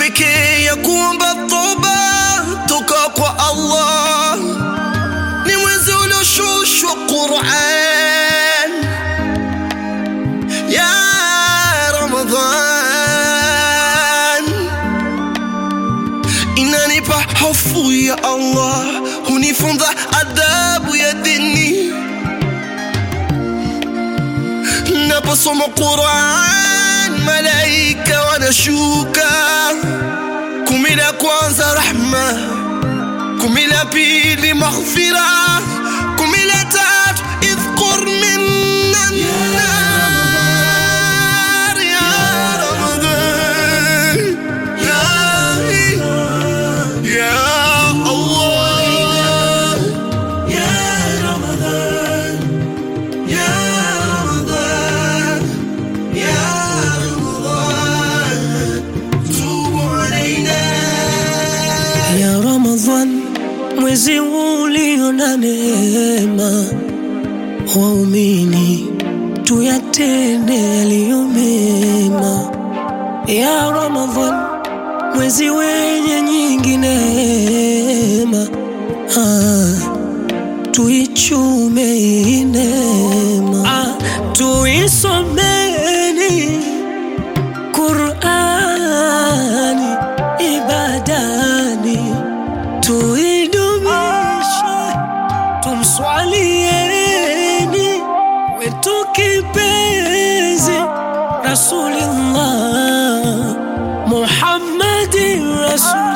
pekee ya kuomba toba toka kwa Allah, ni mwezi ulioshushwa Qur'an ya Ramadhan, inanipa hofu ya Allah, hunifunza adabu ya dini naposoma Qur'an, malaika wanashuka. Kumi la kwanza rahma, kumi la pili maghfira, kumi la tatu idhkur minna nar ya Ramadan ya ya Allah ya Ramadan ya Ramadan ya Ramadan tubu alaina ya Ramadhan, mwezi ulio na neema, waumini tuyatende yaliyo mema. Ya Ramadhan, mwezi wenye nyingi neema, ah, tuichume hii neema, ah, tuisomeni Qur'ani ibadani, tuidumishe, tumswalieni wetu kipenzi Rasulullah Muhammadin Rasul